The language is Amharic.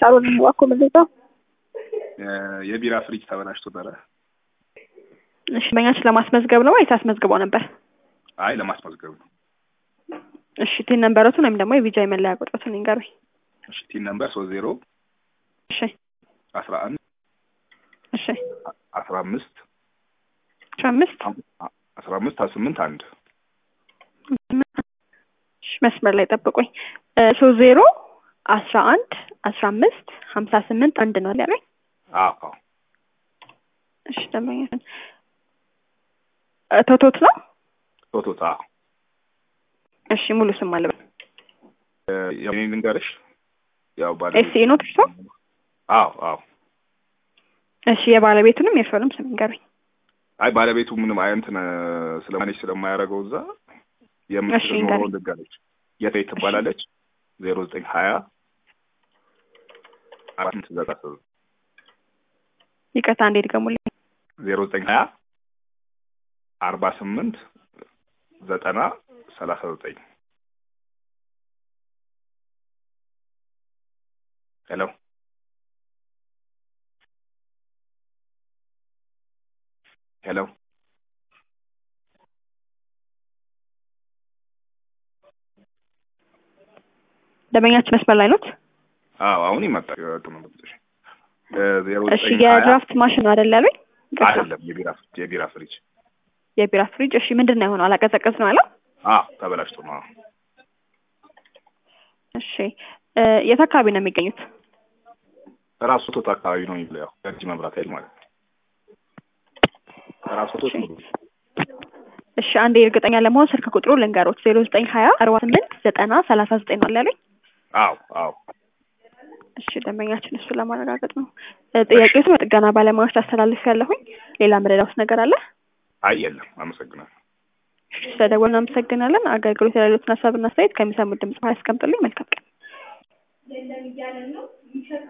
ሳሎን እባክዎ ምንድነው? የቢራ ፍሪጅ ተበላሽቶ ነበረ። እሺ በኛችን ለማስመዝገብ ነው ወይስ አስመዝግበው ነበር? አይ ለማስመዝገብ ነው። እሺ ቲን ነንበሮቱን ወይም ደግሞ የቪጃይ መለያ ቁጥሮቱን ይንገሩኝ። እሺ ቲን ነምበር ሶስት ዜሮ እሺ አስራ አንድ እሺ አስራ አምስት አስራ አምስት አስራ አምስት ሀያ ስምንት አንድ እሺ መስመር ላይ ጠብቁኝ። ሶስት ዜሮ አስራ አንድ አስራ አምስት ሀምሳ ስምንት አንድ ነው ያለኝ። አዎ አዎ እሺ ደንበኛችን ቶቶት ነው። ቶቶት አዎ እሺ ሙሉ ስም አለ የኔ ልንገርሽ ያው ባለ ኤስኢ ነው እርሶ? አዎ አዎ እሺ የባለቤቱንም የእርሶንም ስም ይንገሩኝ። አይ ባለቤቱ ምንም አይ እንትን ስለማኔጅ ስለማያደርገው እዛ የምትኖረው ልንገርሽ የት ትባላለች ዜሮ ዘጠኝ ሀያ አራት ስምንት ዘጠና ስምንት ይቅርታ እንዴት ድገሙልኝ። ዜሮ ዘጠኝ ሀያ አርባ ስምንት ዘጠና ሰላሳ ዘጠኝ ሄሎ ሄሎ ደንበኛችን መስመር ላይ ኖት? አዎ አሁን ይመጣል። ተመለስሽ ዜሮ እሺ የድራፍት ማሽን ነው አይደል ያሉኝ? አይደለም የቢራ የቢራ ፍሪጅ የቢራ ፍሪጅ። እሺ ምንድን ነው የሆነው? አላቀዘቀዝ ነው ያለው? አዎ ተበላሽቶ ነው። አዎ እሺ የት አካባቢ ነው የሚገኙት? ራሱ ቶት አካባቢ ነው የሚለው ያው ገርጂ መብራት ኃይል ማለት ነው። ራሱ ቶት ነው። እሺ አንዴ እርግጠኛ ለመሆን ስልክ ቁጥሩ ልንገሮት ዜሮ ዘጠኝ ሀያ አርባ ስምንት ዘጠና ሰላሳ ዘጠኝ ነው ያለኝ። አዎ አዎ እሺ ደንበኛችን እሱ ለማረጋገጥ ነው። ጥያቄቱ በጥገና ባለሙያዎች ታስተላልፍ ያለሁኝ። ሌላ ምረዳውስ ነገር አለ? አይ የለም። አመሰግናለሁ። ስለደወልን አመሰግናለን። አገልግሎት ያሉትን ሀሳብና አስተያየት ከሚሰሙት ድምጽ ያስቀምጡልኝ። መልካም ቀን።